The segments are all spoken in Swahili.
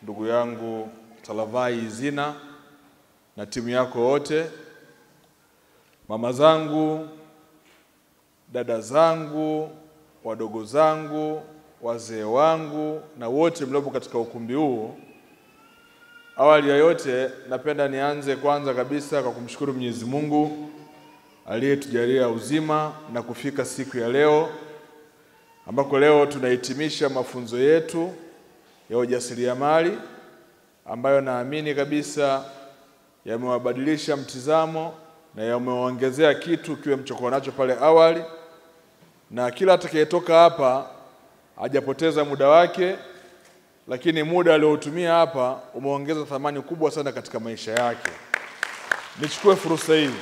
ndugu yangu Talavai Izina na timu yako wote, mama zangu, dada zangu, wadogo zangu, wazee wangu na wote mliopo katika ukumbi huu. Awali ya yote, napenda nianze kwanza kabisa kwa kumshukuru Mwenyezi Mungu aliyetujalia uzima na kufika siku ya leo ambako leo tunahitimisha mafunzo yetu ya ujasiriamali ambayo naamini kabisa yamewabadilisha mtizamo na yamewaongezea kitu kiwe mchokuwa nacho pale awali, na kila atakayetoka hapa hajapoteza muda wake, lakini muda aliotumia hapa umeongeza thamani kubwa sana katika maisha yake. Nichukue fursa hii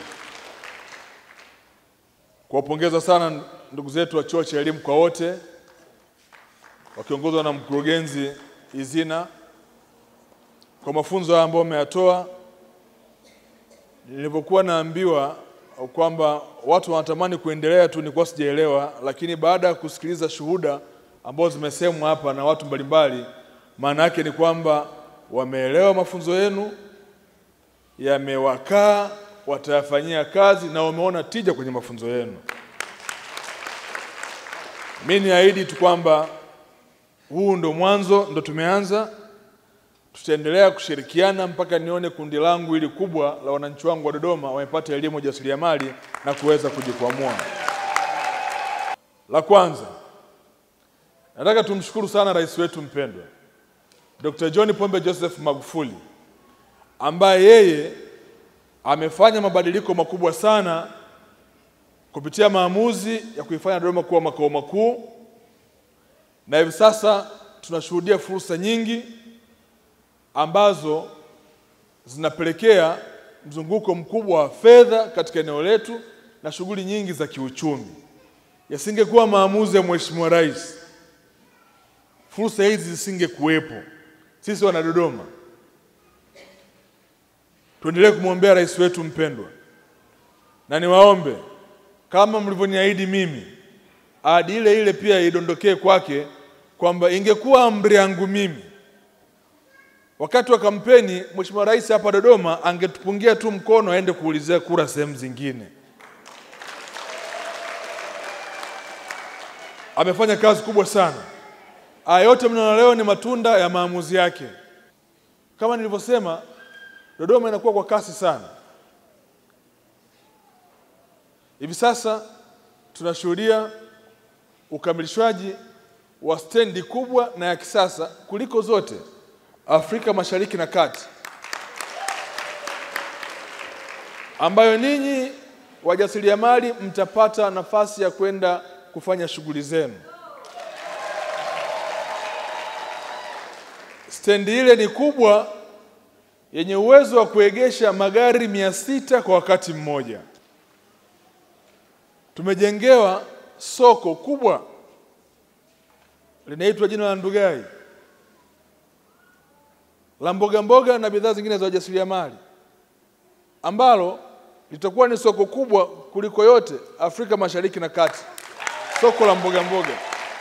kuwapongeza sana ndugu zetu wa Chuo cha Elimu kwa Wote wakiongozwa na mkurugenzi Izina kwa mafunzo haya ambayo wameyatoa. Nilipokuwa naambiwa kwamba watu wanatamani kuendelea tu, nilikuwa sijaelewa, lakini baada ya kusikiliza shuhuda ambazo zimesemwa hapa na watu mbalimbali, maana yake ni kwamba wameelewa mafunzo yenu, yamewakaa, watayafanyia kazi na wameona tija kwenye mafunzo yenu. Mimi niahidi tu kwamba huu ndo mwanzo, ndo tumeanza. Tutaendelea kushirikiana mpaka nione kundi langu hili kubwa la wananchi wangu wa Dodoma wamepata elimu ya ujasiriamali na kuweza kujikwamua. La kwanza, nataka tumshukuru sana rais wetu mpendwa Dr. John Pombe Joseph Magufuli ambaye yeye amefanya mabadiliko makubwa sana kupitia maamuzi ya kuifanya Dodoma kuwa makao makuu, na hivi sasa tunashuhudia fursa nyingi ambazo zinapelekea mzunguko mkubwa wa fedha katika eneo letu na shughuli nyingi za kiuchumi. Yasingekuwa maamuzi ya Mheshimiwa Rais, fursa hizi zisingekuwepo. Sisi wana Dodoma tuendelee kumwombea rais wetu mpendwa, na niwaombe kama mlivyoniahidi mimi, ahadi ile ile pia idondokee kwake, kwamba ingekuwa amri yangu mimi wakati wa kampeni, Mheshimiwa Rais hapa Dodoma angetupungia tu mkono aende kuulizia kura sehemu zingine. Amefanya kazi kubwa sana. Haya yote mnaona leo ni matunda ya maamuzi yake. Kama nilivyosema, Dodoma inakuwa kwa kasi sana. Hivi sasa tunashuhudia ukamilishwaji wa stendi kubwa na ya kisasa kuliko zote Afrika Mashariki na Kati, ambayo ninyi wajasiriamali mtapata nafasi ya kwenda kufanya shughuli zenu. Stendi ile ni kubwa yenye uwezo wa kuegesha magari mia sita kwa wakati mmoja. Tumejengewa soko kubwa linaitwa jina la Ndugai la mboga mboga na bidhaa zingine za wajasiriamali ambalo litakuwa ni soko kubwa kuliko yote Afrika Mashariki na Kati, soko la mboga mboga.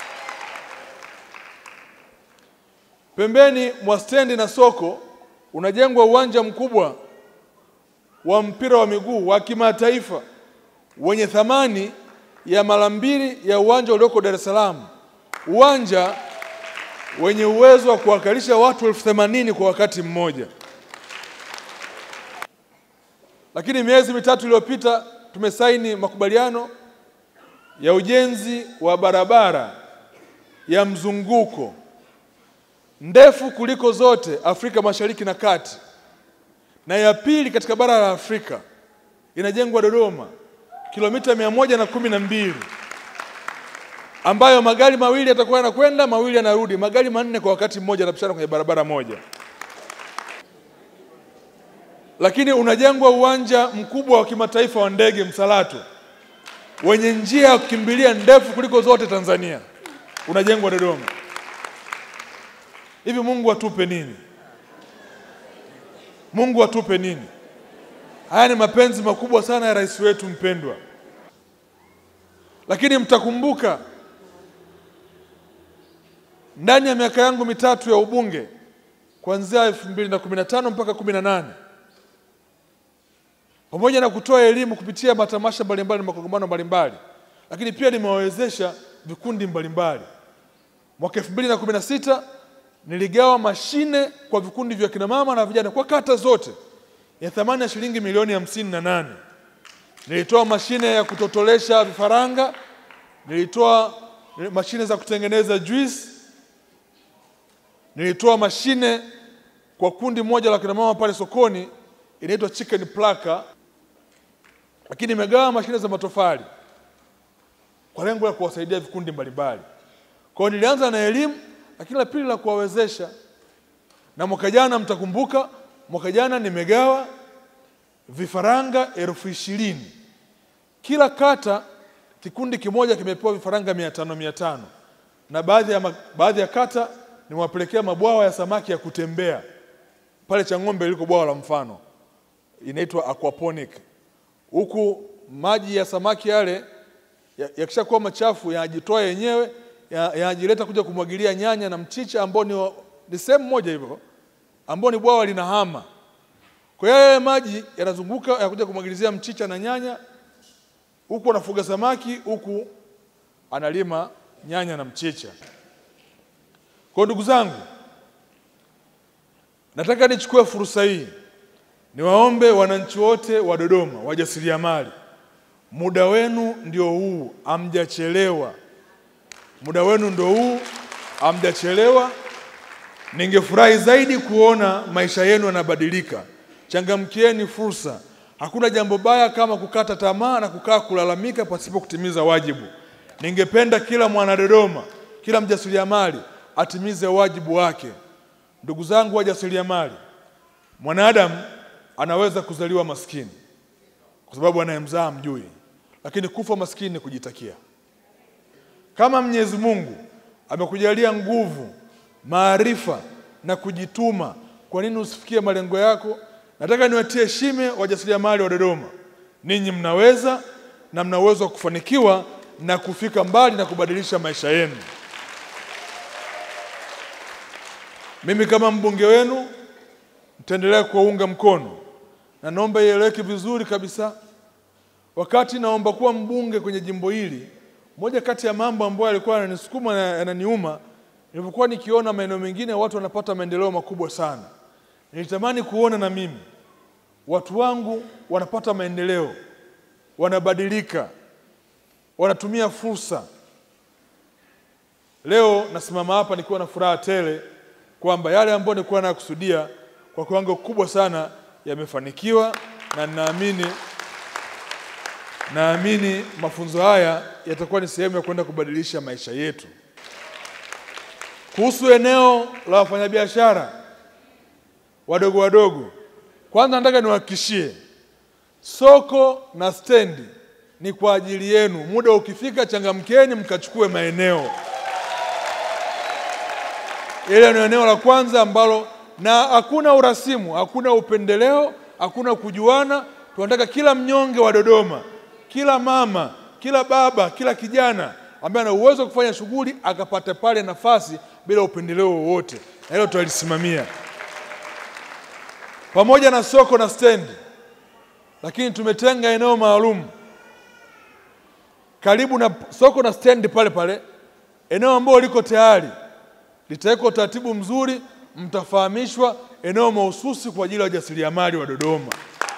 Pembeni mwa stendi na soko unajengwa uwanja mkubwa wa mpira wa miguu wa kimataifa wenye thamani ya mara mbili ya uwanja ulioko Dar es Salaam, uwanja wenye uwezo wa kuwakalisha watu elfu themanini kwa wakati mmoja. Lakini miezi mitatu iliyopita tumesaini makubaliano ya ujenzi wa barabara ya mzunguko ndefu kuliko zote Afrika Mashariki na Kati, na ya pili katika bara la Afrika inajengwa Dodoma, kilomita mia moja na kumi na mbili ambayo magari mawili yatakuwa yanakwenda, mawili yanarudi, magari manne kwa wakati mmoja yanapishana kwenye barabara moja. Lakini unajengwa uwanja mkubwa wa kimataifa wa ndege Msalato wenye njia ya kukimbilia ndefu kuliko zote Tanzania, unajengwa Dodoma. Hivi Mungu atupe nini? Mungu atupe nini? Haya ni mapenzi makubwa sana ya rais wetu mpendwa. Lakini mtakumbuka ndani ya miaka yangu mitatu ya ubunge kuanzia elfu mbili na kumi na tano mpaka kumi na nane pamoja na kutoa elimu kupitia matamasha mbalimbali na makongamano mbalimbali, lakini pia nimewawezesha vikundi mbalimbali. Mwaka elfu mbili na kumi na sita niligawa mashine kwa vikundi vya kina mama na vijana kwa kata zote ya thamani ya shilingi milioni hamsini na nane. Nilitoa mashine ya kutotolesha vifaranga, nilitoa mashine za kutengeneza juice, nilitoa mashine kwa kundi moja la kina mama pale sokoni inaitwa chicken plaka, lakini nimegawa mashine za matofali kwa lengo la kuwasaidia vikundi mbalimbali. Kwa hiyo nilianza na elimu, lakini la pili la kuwawezesha. Na mwaka jana mtakumbuka, mwaka jana nimegawa vifaranga elfu ishirini kila kata, kikundi kimoja kimepewa vifaranga mia tano mia tano na baadhi ya, ma- baadhi ya kata nimewapelekea mabwawa ya samaki ya kutembea pale Chang'ombe liko bwawa la mfano inaitwa aquaponic. Huku maji ya samaki yale ya- yakishakuwa machafu yanajitoa yenyewe ya- yanajileta kuja kumwagilia nyanya na mchicha ambao ni, wa- ni sehemu moja hivyo ambao ni bwawa linahama. Kwa hiyo yale maji yanazunguka yanakuja kumwagilizia mchicha na nyanya, huku anafuga samaki, huku analima nyanya na mchicha. Kwa hiyo ndugu zangu, nataka nichukue fursa hii niwaombe wananchi wote wa Dodoma, wajasiriamali, muda wenu ndio huu, hamjachelewa. Muda wenu ndio huu, hamjachelewa. Ningefurahi zaidi kuona maisha yenu yanabadilika. Changamkieni fursa. Hakuna jambo baya kama kukata tamaa na kukaa kulalamika pasipo kutimiza wajibu. Ningependa kila mwana Dodoma, kila mjasiriamali atimize wajibu wake. Ndugu zangu wajasiriamali, mwanadamu anaweza kuzaliwa maskini kwa sababu anayemzaa mjui, lakini kufa maskini ni kujitakia. Kama Mwenyezi Mungu amekujalia nguvu, maarifa na kujituma, kwa nini usifikie malengo yako? Nataka niwatie shime wajasiriamali wa Dodoma, ninyi mnaweza na mna uwezo wa kufanikiwa na kufika mbali na kubadilisha maisha yenu. Mimi kama mbunge wenu nitaendelea kuwaunga mkono na naomba ieleweke vizuri kabisa. Wakati naomba kuwa mbunge kwenye jimbo hili, moja kati ya mambo ambayo yalikuwa yananisukuma na yananiuma, nilipokuwa nikiona maeneo mengine watu wanapata maendeleo makubwa sana, nilitamani kuona na mimi watu wangu wanapata maendeleo, wanabadilika, wanatumia fursa. Leo nasimama hapa nikiwa na furaha tele kwamba yale ambayo nilikuwa nakusudia kwa kiwango kikubwa sana yamefanikiwa, na ninaamini naamini mafunzo haya yatakuwa ni sehemu ya kwenda kubadilisha maisha yetu. Kuhusu eneo la wafanyabiashara wadogo wadogo, kwanza nataka niwahakikishie soko na stendi ni kwa ajili yenu. Muda ukifika, changamkeni mkachukue maeneo. Ile ni eneo la kwanza ambalo, na hakuna urasimu, hakuna upendeleo, hakuna kujuana. Tunataka kila mnyonge wa Dodoma, kila mama, kila baba, kila kijana ambaye ana uwezo wa kufanya shughuli akapata pale nafasi bila upendeleo wowote, na hilo tutalisimamia pamoja na soko na stendi, lakini tumetenga eneo maalum karibu na soko na stendi pale pale, eneo ambalo liko tayari litawekwa utaratibu mzuri, mtafahamishwa eneo mahususi kwa ajili ya wajasiriamali wa Dodoma.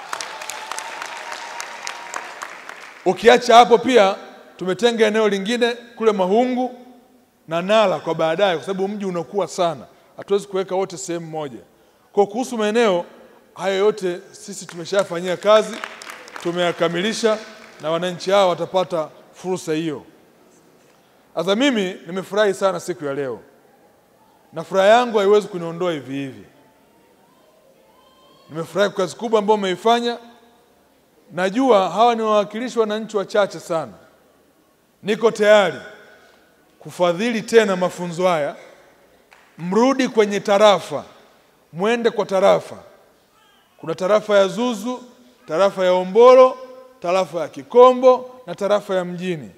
Ukiacha hapo, pia tumetenga eneo lingine kule Mahungu na Nala kwa baadaye, kwa sababu mji unakuwa sana, hatuwezi kuweka wote sehemu moja. Kwa kuhusu maeneo hayo yote sisi tumeshafanyia kazi, tumeyakamilisha na wananchi hao watapata fursa hiyo. Sasa mimi nimefurahi sana siku ya leo na furaha yangu haiwezi kuniondoa hivi hivi. Nimefurahi kwa kazi kubwa ambayo umeifanya. Najua hawa ni wawakilishi wananchi wachache sana. Niko tayari kufadhili tena mafunzo haya, mrudi kwenye tarafa, mwende kwa tarafa. Kuna tarafa ya Zuzu, tarafa ya Ombolo, tarafa ya Kikombo na tarafa ya Mjini.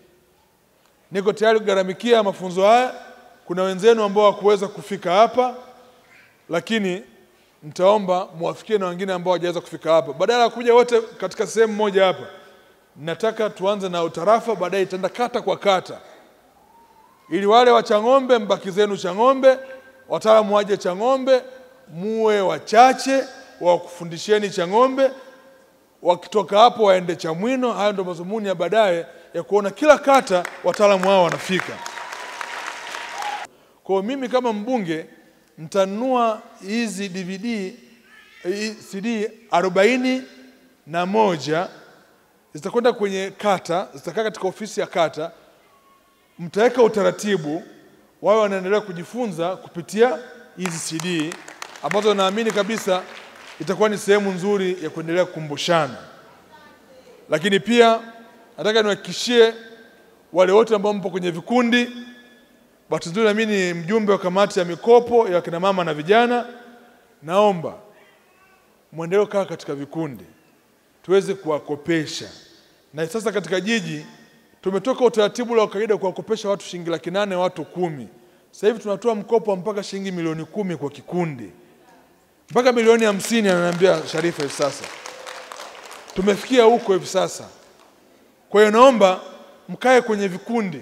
Niko tayari kugharamikia mafunzo haya. Kuna wenzenu ambao hawakuweza kufika hapa, lakini nitaomba muwafikie na wengine ambao hawajaweza kufika hapa, badala ya kuja wote katika sehemu moja hapa. Nataka tuanze na utarafa, baadaye itaenda kata kwa kata, ili wale wa Chang'ombe mbaki zenu Chang'ombe, wataalamu waje Chang'ombe, muwe wachache wa kufundisheni Chang'ombe, wakitoka hapo waende Chamwino. Hayo ndio mazumuni ya baadaye ya kuona kila kata wataalamu hao wanafika. Kwa hiyo mimi kama mbunge nitanunua hizi DVD hii CD arobaini na moja zitakwenda kwenye kata, zitakaa katika ofisi ya kata. Mtaweka utaratibu, wawe wanaendelea kujifunza kupitia hizi CD ambazo naamini kabisa itakuwa ni sehemu nzuri ya kuendelea kukumbushana. Lakini pia nataka niwahakikishie wale wote ambao mpo kwenye vikundi Bahati nzuri na mimi ni mjumbe wa kamati ya mikopo ya kina mama na vijana. Naomba mwendelee kaa katika vikundi tuweze kuwakopesha, na sasa katika jiji tumetoka utaratibu wa kawaida kuwakopesha watu shilingi laki nane watu kumi. Sasa hivi tunatoa mkopo wa mpaka shilingi milioni kumi kwa kikundi, mpaka milioni hamsini ananiambia Sharifa hivi sasa. Tumefikia huko hivi sasa. Kwa hiyo naomba mkae kwenye vikundi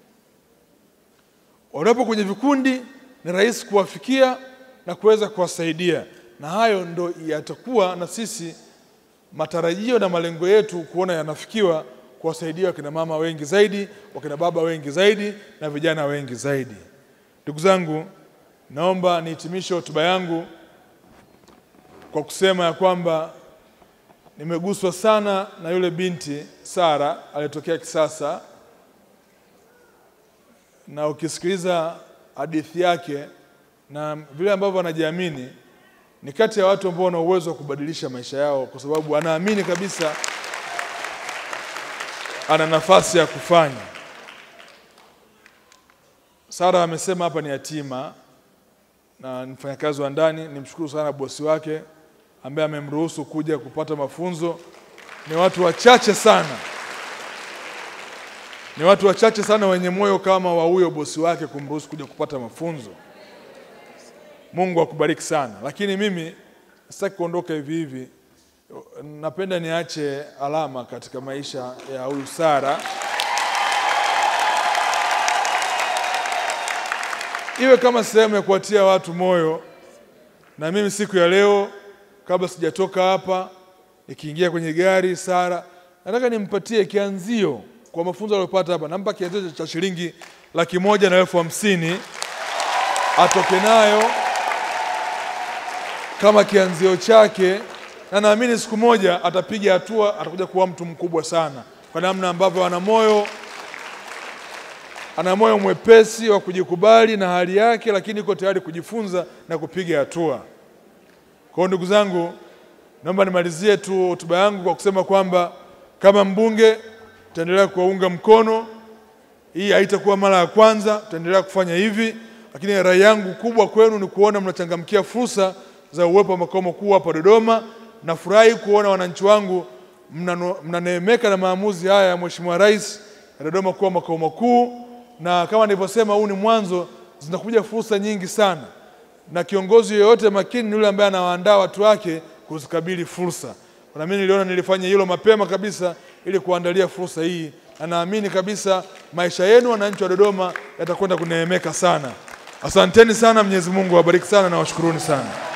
wanapo kwenye vikundi ni rahisi kuwafikia na kuweza kuwasaidia, na hayo ndo yatakuwa na sisi matarajio na malengo yetu kuona yanafikiwa, kuwasaidia wakina mama wengi zaidi, wakina baba wengi zaidi, na vijana wengi zaidi. Ndugu zangu, naomba nihitimishe hotuba yangu kwa kusema ya kwamba nimeguswa sana na yule binti Sara aliyetokea Kisasa na ukisikiliza hadithi yake na vile ambavyo anajiamini, ni kati ya watu ambao wana uwezo wa kubadilisha maisha yao, kwa sababu anaamini kabisa ana nafasi ya kufanya. Sara amesema hapa ni yatima na ni mfanyakazi wa ndani. Nimshukuru sana bosi wake ambaye amemruhusu kuja kupata mafunzo. Ni watu wachache sana ni watu wachache sana wenye moyo kama wa huyo bosi wake kumruhusu kuja kupata mafunzo. Mungu akubariki sana. Lakini mimi sitaki kuondoka hivi hivi, napenda niache alama katika maisha ya huyu Sara, iwe kama sehemu ya kuwatia watu moyo. Na mimi siku ya leo, kabla sijatoka hapa, nikiingia kwenye gari, Sara nataka nimpatie kianzio kwa mafunzo aliyopata hapa, nampa kianzio cha shilingi laki moja na elfu hamsini atoke nayo kama kianzio chake, na naamini siku moja atapiga hatua, atakuja kuwa mtu mkubwa sana, kwa namna ambavyo ana moyo ana moyo mwepesi wa kujikubali na hali yake, lakini iko tayari kujifunza na kupiga hatua. Kwa hiyo ndugu zangu, naomba nimalizie tu hotuba yangu kwa kusema kwamba kama mbunge tutaendelea kuwaunga mkono. Hii haitakuwa mara ya kwanza, tutaendelea kufanya hivi, lakini rai yangu kubwa kwenu ni kuona mnachangamkia fursa za uwepo wa makao makuu hapa Dodoma. Nafurahi kuona wananchi wangu mnano- mnaneemeka na maamuzi haya ya Mheshimiwa Rais ya Dodoma kuwa makao makuu, na kama nilivyosema, huu ni mwanzo, zinakuja fursa nyingi sana, na kiongozi yeyote makini ni yule ambaye anawaandaa watu wake kuzikabili fursa. Na mimi niliona nilifanya hilo mapema kabisa ili kuandalia fursa hii, na naamini kabisa maisha yenu wananchi wa Dodoma yatakwenda kuneemeka sana. Asanteni sana, Mwenyezi Mungu awabariki sana na washukuruni sana.